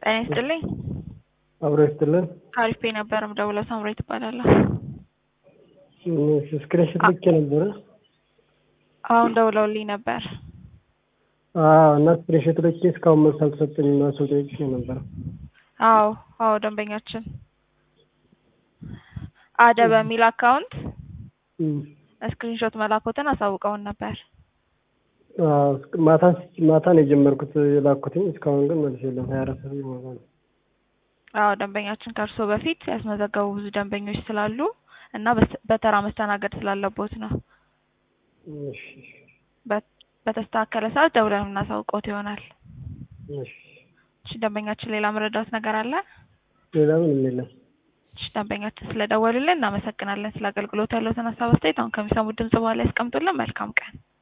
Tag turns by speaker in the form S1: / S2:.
S1: ጤና ይስጥልኝ።
S2: አብሮ ይስጥልን።
S1: ከአሪፍ ፔ ነበር የምደውለው። ሳምሬ ትባላለሁ።
S2: ስክሪንሾት ልኬ ነበረ።
S1: አሁን ደውለውልኝ ነበር።
S2: አዎ እና ስክሪንሾት ልኬ እስካሁን መልስ አልተሰጠኝም እና ሰው ጠይቄ ነበረ።
S1: አዎ አዎ፣ ደንበኛችን አደ በሚል አካውንት ስክሪንሾት መላኮትን አሳውቀውን ነበር።
S2: አዎ፣ ማታ ማታ ነው የጀመርኩት የላኩትኝ እስካሁን ግን መልስ የለም። ሀያ አራት ሰዓት ይሞላ ነው።
S1: አዎ ደንበኛችን ከእርስዎ በፊት ያስመዘገቡ ብዙ ደንበኞች ስላሉ እና በስ- በተራ መስተናገድ ስላለቦት ነው።
S2: እሺ
S1: በ- በተስተካከለ ሰዓት ደውለን የምናሳውቀውት ይሆናል።
S2: እሺ።
S1: እሺ ደንበኛችን ሌላ መረዳት ነገር አለ?
S2: ሌላ ምንም የለም።
S1: እሺ ደንበኛችን ስለደወሉልን እናመሰግናለን። ስለ አገልግሎት ያለዎትን ሀሳብ አስተያየት አሁን ከሚሰሙት ድምጽ በኋላ ያስቀምጡልን። መልካም ቀን።